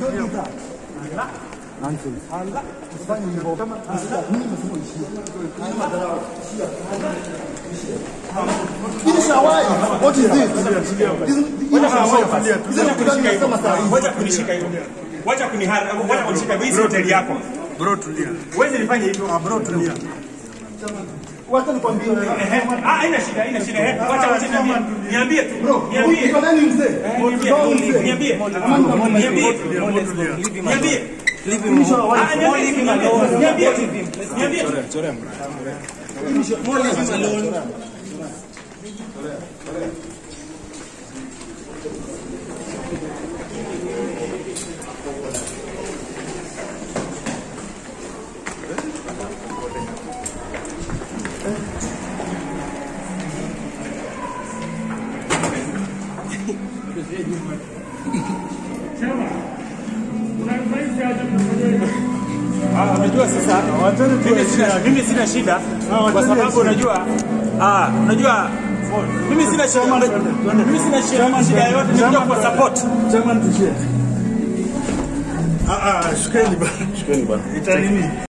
What is this? Wacha kunishika hivyo. Wacha kunihara, wacha kunishika hivyo. Hii si hoteli yako. Bro tulia. Huwezi nifanye hivyo. Ah, bro tulia. Wacha nikwambie wewe. Ehe. Ah, haina shida, haina shida. Ehe. Wacha wacha niambie. Niambie tu. Niambie. Uko nani mzee? Niambie. Uko nani mzee? Niambie. Niambie. Niambie. Ah, niambie. Niambie. Niambie. Ah, unajua sasa mimi sina, mimi sina shida kwa sababu unajua ah, unajua mimi sina shida mimi sina shida shida yoyote nikuja kwa support Ah, ah, shukeni bana. Shukeni bana. Itanini?